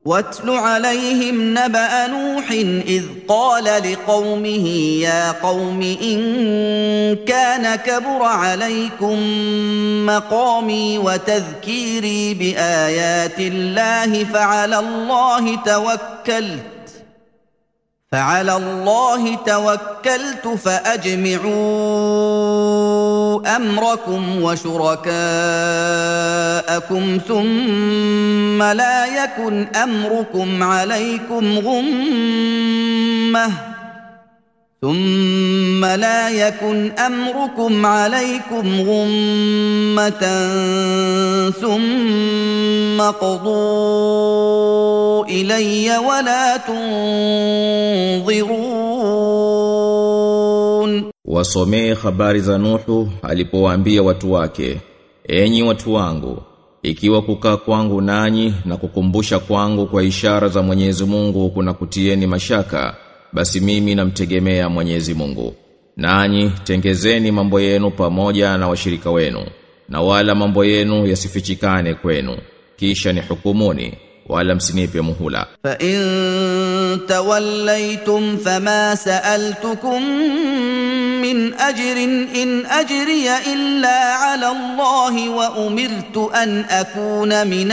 واتل عليهم نبا نوح اذ قال لقومه يا قوم ان كان كبر عليكم مقامي وتذكيري بايات الله فعلى الله توكلت فعلى الله توكلت فاجمعوا امركم وشركاءكم ثم لا يكن امركم عليكم غمه ثم لا يكن امركم عليكم غمه ثم قضوا الي ولا تنظرون Wasomee habari za Nuhu alipowaambia watu wake, enyi watu wangu, ikiwa kukaa kwangu nanyi na kukumbusha kwangu kwa ishara za Mwenyezi Mungu kuna kutieni mashaka, basi mimi namtegemea Mwenyezi Mungu. Nanyi tengezeni mambo yenu pamoja na washirika wenu, na wala mambo yenu yasifichikane kwenu, kisha ni hukumuni, wala msinipe muhula. فان توليتم فما سالتكم من اجر ان اجري الا على الله وامرت ان اكون من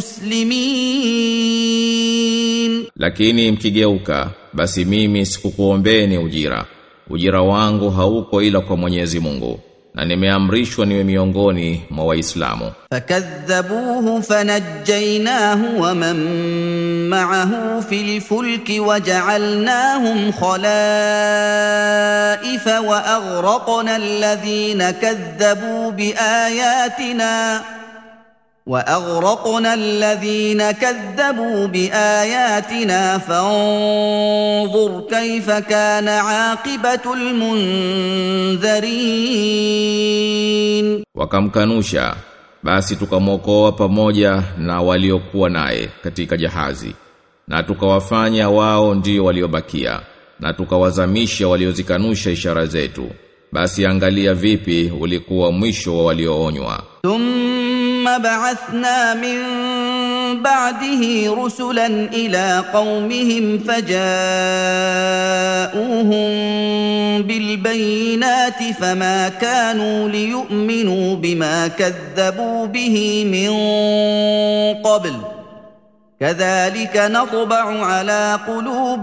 المسلمين Lakini mkigeuka, basi mimi sikukuombeni ujira. Ujira wangu hauko ila kwa Mwenyezi Mungu, na nimeamrishwa niwe miongoni mwa Waislamu. فكذبوه فنجيناه ومن معه في الفلك وجعلناهم خلائف واغرقنا الذين كذبوا باياتنا واغرقنا الذين كذبوا باياتنا فانظر كيف كان عاقبه المنذرين Wakamkanusha, basi tukamwokoa pamoja na waliokuwa naye katika jahazi. Na tukawafanya wao ndio waliobakia, na tukawazamisha waliozikanusha ishara zetu. Basi angalia vipi ulikuwa mwisho wa walioonywa. ثم بعثنا من بعده رسلا الى قومهم فجاءوهم بالبينات فما كانوا ليؤمنوا بما كذبوا به من قبل كذلك نطبع على قلوب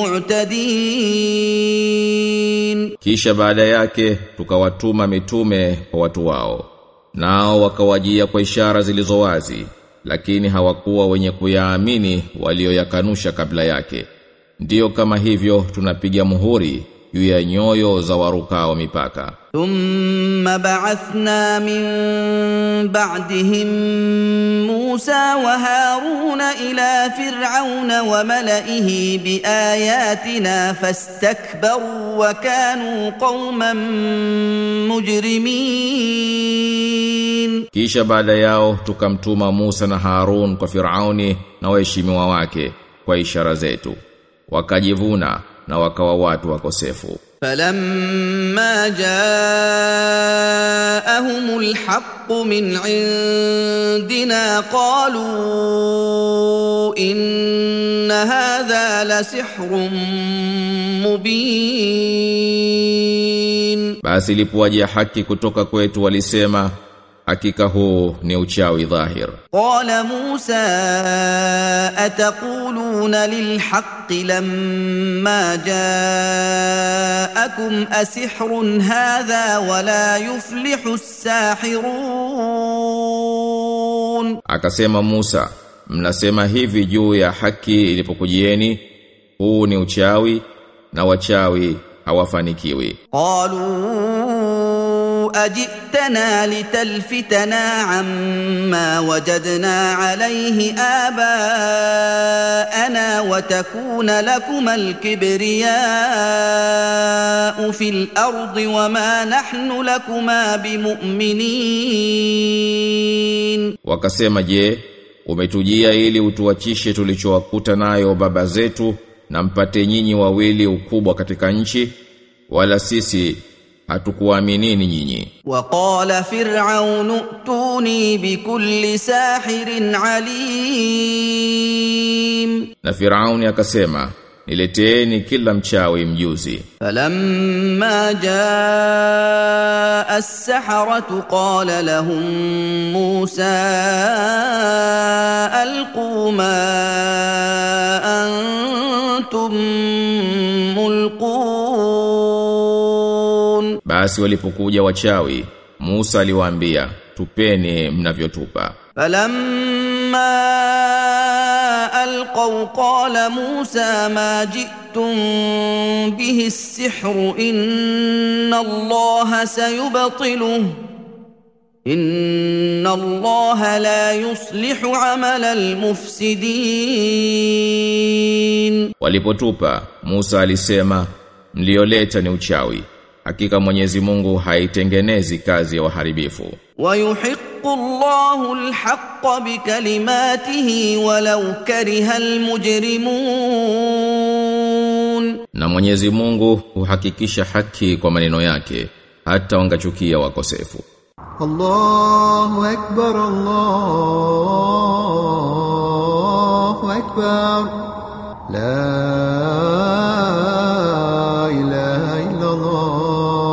المعتدين Kisha baada yake tukawatuma mitume kwa watu wao. Nao wakawajia kwa ishara zilizo wazi, lakini hawakuwa wenye kuyaamini walioyakanusha kabla yake. Ndiyo kama hivyo tunapiga muhuri juu ya nyoyo za warukao mipaka. ثم بعثنا من بعدهم موسى وهارون الى فرعون وملئه باياتنا فاستكبروا وكانوا قوما مجرمين Kisha baada yao tukamtuma Musa na Harun kwa Firauni na waheshimiwa wake kwa ishara zetu. Wakajivuna na wakawa watu wakosefu. فلما جاءهم الحق من عندنا قالوا ان هذا لسحر مبين Basi ilipowaja haki kutoka kwetu walisema hakika huu ni uchawi dhahir. قال موسى اتقولون للحق لما جاءكم اسحر هذا ولا يفلح الساحرون Akasema Musa, mnasema hivi juu ya haki ilipokujieni, huu ni uchawi na wachawi hawafanikiwi. قالوا اجئتنا لتلفتنا عما وجدنا عليه اباءنا وتكون لكما الكبرياء في الارض وما نحن لكما بمؤمنين Wakasema je, umetujia ili utuachishe tulichowakuta nayo baba zetu na mpate nyinyi wawili ukubwa katika nchi wala sisi hatukuaminini nyinyi. وقال فرعون ائتوني بكل ساحر عليم Na Firauni akasema, nileteeni kila mchawi mjuzi. فلما جاء السحرة قال لهم موسى ألقوا ما أنتم ملقون Basi walipokuja wachawi, Musa aliwaambia, tupeni mnavyotupa. فلما القوا قال موسى ما جئتم به السحر ان الله سيبطله ان الله لا يصلح عمل المفسدين Walipotupa, Musa alisema, mlioleta ni uchawi. Hakika Mwenyezi Mungu haitengenezi kazi ya waharibifu. ويحق الله الحق بكلماته ولو كره المجرمون Na Mwenyezi Mungu huhakikisha haki kwa maneno yake, hata wangachukia wakosefu. الله أكبر الله أكبر لا إله إلا الله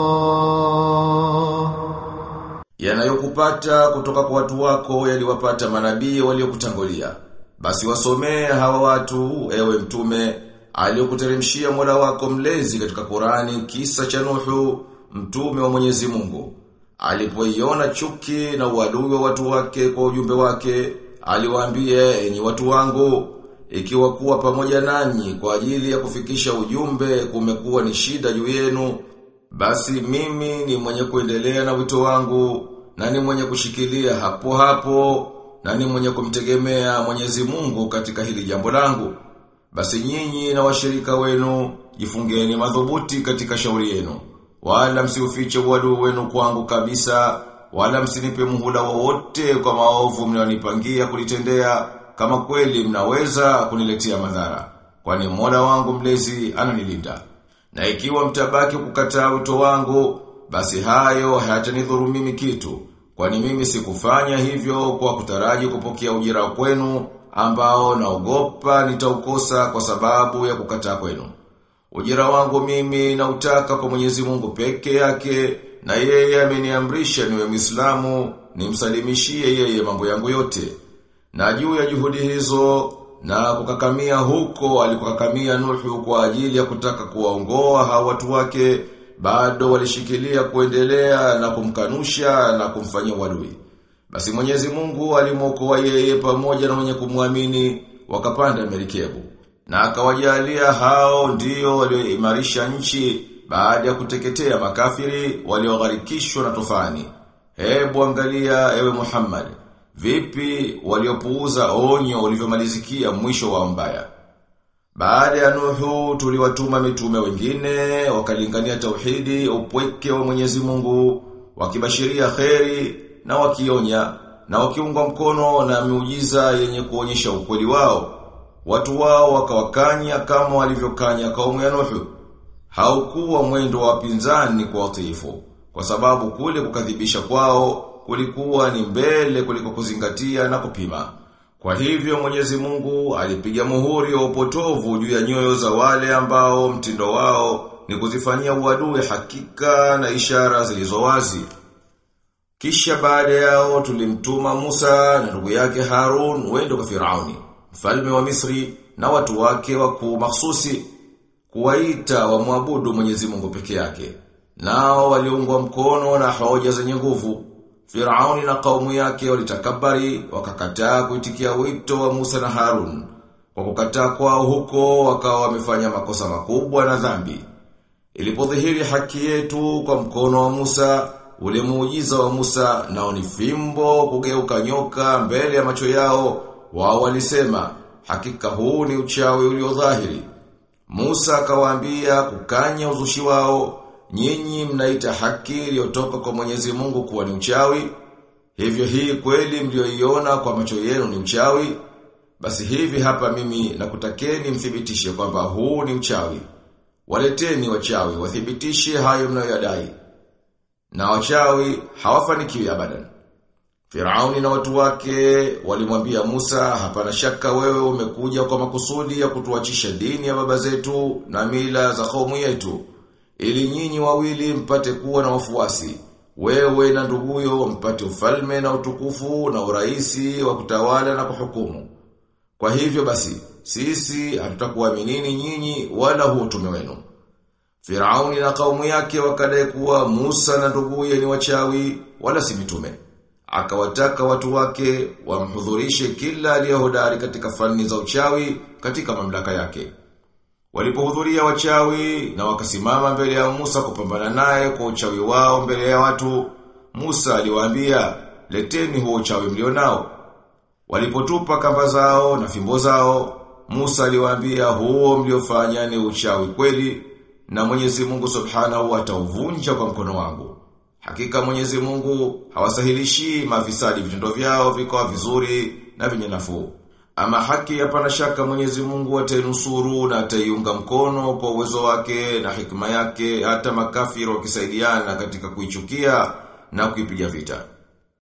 Yanayokupata kutoka kwa watu wako yaliwapata manabii waliokutangulia. Basi wasomee hawa watu ewe mtume aliyokuteremshia Mola wako mlezi katika Qurani kisa cha Nuhu mtume wa Mwenyezi Mungu. Alipoiona chuki na uadui wa watu wake kwa ujumbe wake, aliwaambia enyi watu wangu ikiwa kuwa pamoja nanyi kwa ajili ya kufikisha ujumbe kumekuwa ni shida juu yenu basi mimi ni mwenye kuendelea na wito wangu na ni mwenye kushikilia hapo hapo na ni mwenye kumtegemea Mwenyezi Mungu katika hili jambo langu. Basi nyinyi na washirika wenu jifungeni madhubuti katika shauri yenu. Wala msiufiche uadui wenu kwangu kabisa, wala msinipe muhula wowote kwa maovu mnayonipangia kulitendea kama kweli mnaweza kuniletea madhara. Kwani Mola wangu mlezi ananilinda. Na ikiwa mtabaki kukataa wito wangu, basi hayo hayatanidhuru mimi kitu. Kwani mimi sikufanya hivyo kwa kutaraji kupokea ujira kwenu ambao naogopa nitaukosa kwa sababu ya kukataa kwenu. Ujira wangu mimi nautaka kwa Mwenyezi Mungu peke yake na yeye ameniamrisha niwe Muislamu nimsalimishie yeye mambo yangu yote. Na juu ya juhudi hizo na kukakamia huko alikokakamia Nuhu kwa ajili ya kutaka kuwaongoa hao watu wake bado walishikilia kuendelea na kumkanusha na kumfanyia uadui. Basi Mwenyezi Mungu alimwokoa yeye pamoja na wenye kumwamini wakapanda merikebu. Na akawajalia hao ndio walioimarisha nchi baada ya kuteketea makafiri waliogharikishwa na tufani. Hebu angalia ewe Muhammad, vipi waliopuuza onyo ulivyomalizikia mwisho wa mbaya. Baada ya Nuhu tuliwatuma mitume wengine wakalingania tauhidi upweke wa Mwenyezi Mungu wakibashiria kheri na wakionya na wakiungwa mkono na miujiza yenye kuonyesha ukweli wao. Watu wao wakawakanya kama walivyokanya kaumu ya Nuhu. Haukuwa mwendo wa pinzani kwa watiifu kwa sababu kule kukadhibisha kwao kulikuwa ni mbele kuliko kuzingatia na kupima. Kwa hivyo Mwenyezi Mungu alipiga muhuri wa upotovu juu ya nyoyo za wale ambao mtindo wao ni kuzifanyia uadui hakika na ishara zilizo wazi. Kisha baada yao tulimtuma Musa na ndugu yake Harun wende kwa Firauni, mfalme wa Misri na watu wake wakuu mahsusi kuwaita wamwabudu Mwenyezi Mungu peke yake. Nao waliungwa mkono na hoja zenye nguvu. Firauni na kaumu yake walitakabari wakakataa kuitikia wito wa Musa na Harun. Kwa kukataa kwao huko wakawa wamefanya makosa makubwa na dhambi. Ilipodhihiri haki yetu kwa mkono wa Musa, ule muujiza wa Musa nao ni fimbo kugeuka nyoka mbele ya macho yao, wao walisema hakika huu ni uchawi ulio dhahiri. Musa akawaambia kukanya uzushi wao, nyinyi mnaita haki iliyotoka kwa Mwenyezi Mungu kuwa ni uchawi. Hivyo hii kweli mlioiona kwa macho yenu ni uchawi. Basi hivi hapa mimi nakutakeni mthibitishe kwamba huu ni uchawi. Waleteni wachawi wathibitishe hayo mnayoyadai. Na wachawi hawafanikiwi abadan. Firauni na watu wake walimwambia Musa, hapana shaka wewe umekuja kwa makusudi ya kutuachisha dini ya baba zetu na mila za kaumu yetu, ili nyinyi wawili mpate kuwa na wafuasi. Wewe na nduguyo mpate ufalme na utukufu na uraisi wa kutawala na kuhukumu. Kwa hivyo basi, sisi hatutakuaminini nyinyi wala huo utume wenu. Firauni na kaumu yake wakadai kuwa Musa na nduguye ni wachawi wala si mitume. Akawataka watu wake wamhudhurishe kila aliyehodari katika fani za uchawi katika mamlaka yake. Walipohudhuria wachawi na wakasimama mbele ya Musa kupambana naye kwa uchawi wao mbele ya watu, Musa aliwaambia, "Leteni huo uchawi mlionao." Walipotupa kamba zao na fimbo zao, Musa aliwaambia, "Huo mliofanya ni uchawi kweli, na Mwenyezi Mungu Subhanahu atauvunja kwa mkono wangu." Hakika Mwenyezi Mungu hawasahilishi mafisadi vitendo vyao vikawa vizuri na vyenye nafuu. Ama haki hapana shaka Mwenyezi Mungu atainusuru na ataiunga mkono kwa uwezo wake na hikma yake hata makafiri wakisaidiana katika kuichukia na kuipiga vita.